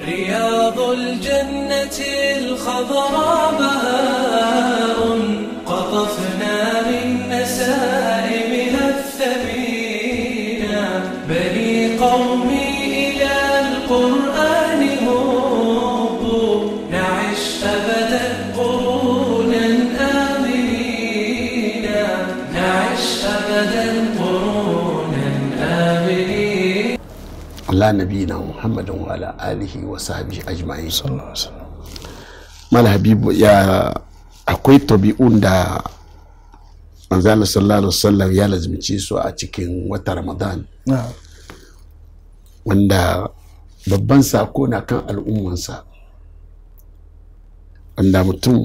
رياض الجنة الخضراء بهاء قطفنا من نسائمها الثمينة بني قومي إلى القرآن هبوا نعش أبدا قرونا آمنين نعش أبدا قرونا آمنين ala nabiyina muhammadin wa ala alihi wa sahbihi ajma'in sallallahu alaihi wasallam mala habibu ya akwai tabi'un da manzala sallallahu alaihi wasallam ya lazimci su a cikin wata ramadan na'am wanda babban sako na kan al'ummansa wanda mutum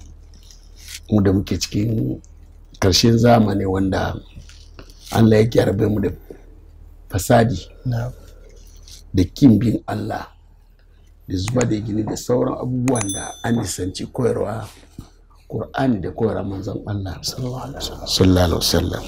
mu da muke cikin karshen zamani wanda allah ya gyarbe mu da fasadi na'am da kin bin Allah da zuba da gini da sauran abubuwan da an nisanci koyarwa Kur'ani da koyarwa manzon Allah sallallahu alaihi wasallam sallallahu alaihi wasallam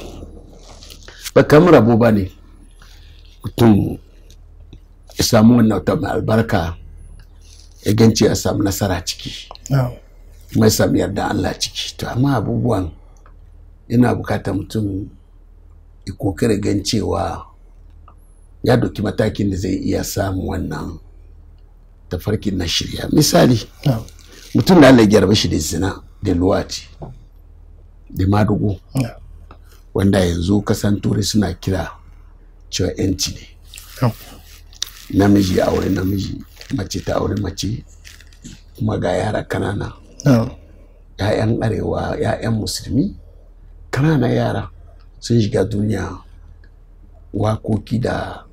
ba kamar rabo ba ne mutum ya samu wannan wata mai albarka ya ganci ya samu nasara ciki na'am kuma ya samu yarda Allah ciki to amma abubuwan yana bukatar mutum ya kokari gan cewa ya doki matakin da zai iya samun wannan tafarkin na shirya misali na'am mutum da Allah ya gyarba shi da zina da luwati da madugu na'am wanda yanzu kasan turai suna kira cewa yanci ne na'am namiji ya aure namiji mace ta aure mace kuma ga yara kanana na'am ‘ya'yan arewa ‘ya'yan musulmi kanana yara sun shiga duniya wakoki da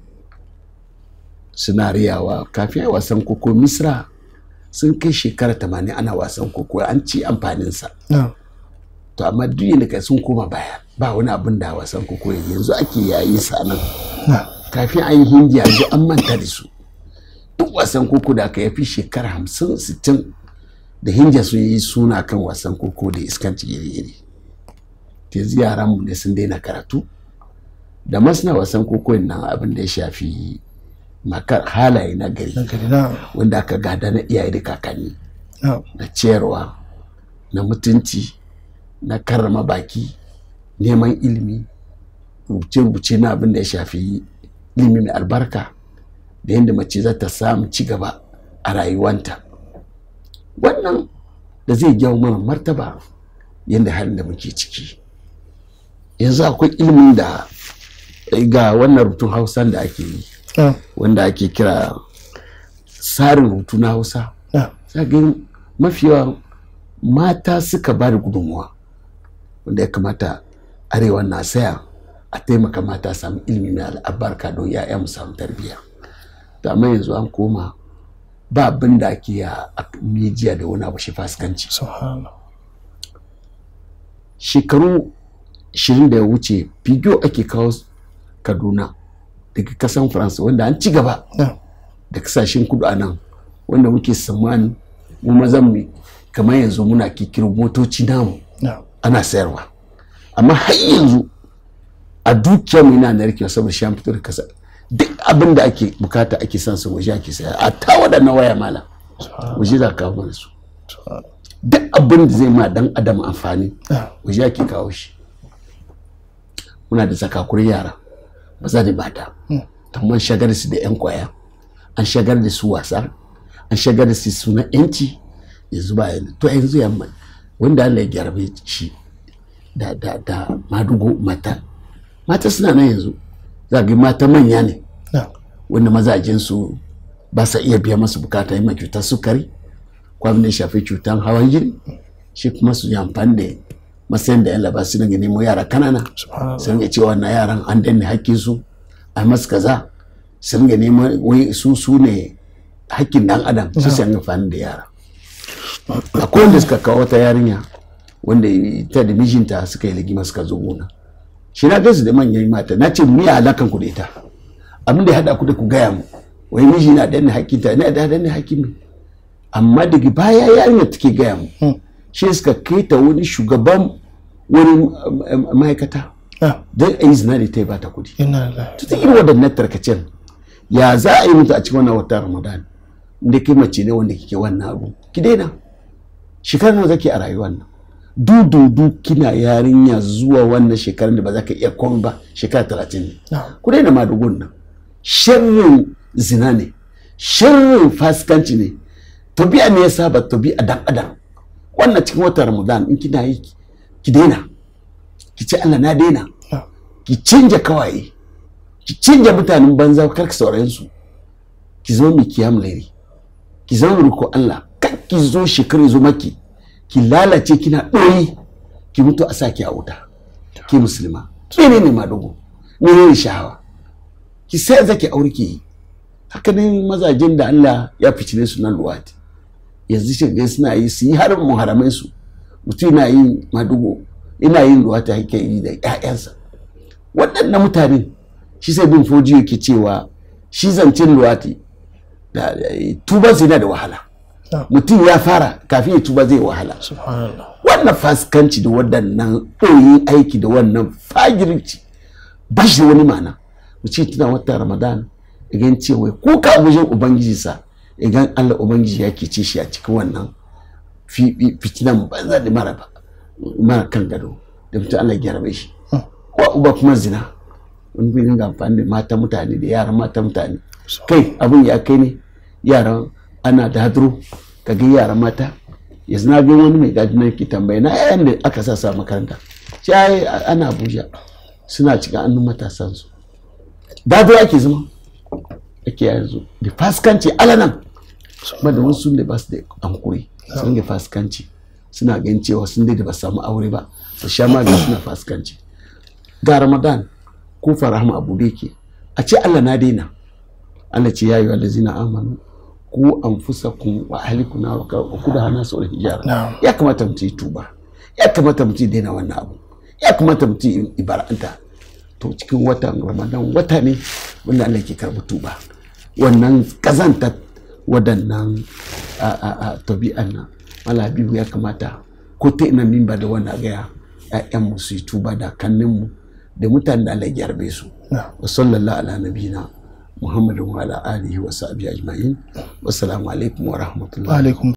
suna riyawa kafin a wasan koko misra sun kai shekara tamanin ana wasan koko an ci amfaninsa na'am to amma duk yadda kai sun koma baya ba wani abin da wasan koko yanzu ake yayi sa nan na'am kafin an yi hindiya yanzu an manta da su duk wasan koko da aka yafi shekara hamsin sittin da hindiya sun yi suna kan wasan koko da iskanci iri-iri yanzu yaran mu ne sun daina karatu da masana wasan koko nan abin da ya shafi makar halaye na gari gari na'am wanda aka gada na iyaye da kakanni na'am na ciyarwa na mutunci na karrama baki neman ilimi rubuce-rubuce na abin da ya shafi ilimi mai albarka da yadda mace za ta samu ci gaba a rayuwanta wannan da zai jawo mana martaba yadda halin da muke ciki yanzu akwai ilimin da ga wannan rubutun hausan da ake yi na'am wanda ake kira tsarin rubutu na hausa na'am zagin mafi yawa mata suka ba da gudunmuwa wanda ya kamata arewa na saya a taimaka mata samu ilimi mai albarka don ya'ya mu samu tarbiyya to amma yanzu an koma ba abin da ake a a mejiya da wani abu shi fasikanci subhanallah shekaru 20 da ya wuce figiyo ake kawo kaduna daga kasan faransa wanda an ci gaba na'am da kasashen kudu a nan wanda muke tsammani mu mazan mu kamar yanzu muna kikiro motoci namu na'am ana sayarwa amma har yanzu a dukiyar mu yana narkewa saboda shi an fito da kasa duk abin da ake bukata ake son su waje ake saya a ta waɗannan waya mala waje za ka kawo mana su subhanallah duk abin da zai ma dan adam amfani na'am waje ake kawo shi muna da zakakurin yara maza da mata amma an shagar su da yan kwaya an shagar da su wasa an shagar da su suna yanci yanzu ba yanzu to yanzu yamma wanda Allah ya gyarbe shi da da da madugo mata mata suna nan yanzu za ga mata manya ne na'am wanda mazajen su ba sa iya biya masu bukata yi ma cutar sukari ko abin da ya shafi cutar hawan jini shi kuma su yi amfani da matsayin da yalla ba su dinga nemo yara kanana subhanallah su dinga cewa na yaran an danne hakkin su a masu kaza su dinga neman wai su su ne hakkin dan adam su sai amfani da yara akwai wanda suka kawo wata yarinya wanda ita da mijinta suka yi ligima suka zo gona shi na gaisu da manyan mata na ce mu yi alakan ku da ita abin da ya haɗa ku da ku gaya mu wai miji na danne hakkinta na da danne hakkin mu amma daga baya yarinya take gaya mu shi suka kai ta wani shugaban wani um, um, ma'aikata na'am don a yi zina da ta yi bata kudi inna lillahi ta irin waɗannan tarkacen ya za a yi mutu a cikin wannan wata ramadan inda kai mace ne wanda kike wannan abu ki daina shekara nawa zake a rayuwar nan dududu kina yarinya zuwa wannan shekarun da ba za ka iya komai ba shekara talatin ne na'am ku daina madugun nan sharrin zina ne sharrin fasikanci ne tabi'a ne ya saba tabi'a dan adam wannan cikin watan ramadan in kina yi ki daina ki ce Allah na daina na'am ki canja kawaye ki canja mutanen banza kar ki saurayen su ki zama mai kiyam lairi ki zama riko Allah kar ki zo shekaru zo maki ki lalace kina ɗoyi ki mutu a saki a wuta ki musulma mene ne madogo mene ne shahawa ki sai zaki aure ki yi haka ne mazajen da Allah ya ficile su nan luwati yanzu shi ga suna yi su yi har muharamai su mutum yana yin madugo ina yin luwati hake yi da ƴaƴansa waɗannan mutane shi sai bin foji yake cewa shi zancen luwati da tuban yana da wahala na'am mutum ya fara kafin ya tuba zai wahala subhanallah wannan fasikanci da waɗannan ɗoyin aiki da wannan fagirci ba shi da wani ma'ana mutum tuna wata ramadan igan cewa ko ka wajen ubangiji sa igan allah ubangiji ya ce shi a cikin wannan fi- fi- fitinan banza da mara ba mara kan gado da mutum allah ya gyara shi wa uba kuma zina wani bai dinga amfani da mata mutane da yaran mata mutane kai abin ya kai ne yaran ana da hadro ka ga yaran mata yanzu na ga wani mai gadi nan ke tambaye na yayan da aka sa sa makaranta shi ai ana abuja suna cikin annun matasan su dado ake zama ake yanzu da faskanci alanan ba da wasu da ba su da hankuri sun ga faskanci suna ganin cewa sun dai da ba su samu aure ba su sha magani suna faskanci ga ramadan ko farahama abu da yake a ce allah na daina allah ce ya yi wa lazina amanu ku anfusakum wa ahlikum nar wa kuda hana sau hijara Na'am. ya kamata mutum yi tuba ya kamata mutum ya daina wannan abu ya kamata mutum ya ibara'anta to cikin watan ramadan wata ne wanda allah ke karɓi tuba wannan kazanta waɗannan a a a tabi'an nan mala habibu ya kamata ko ta ina min ba da wannan gaya ƴaƴanmu su yi tuba da kanninmu da mutanen da allah ya gyarbe su na'am wa sallallahu ala nabiyina muhammadin wa ala alihi wa sahbihi ajma'in wassalamu alaikum wa rahmatullahi alaikum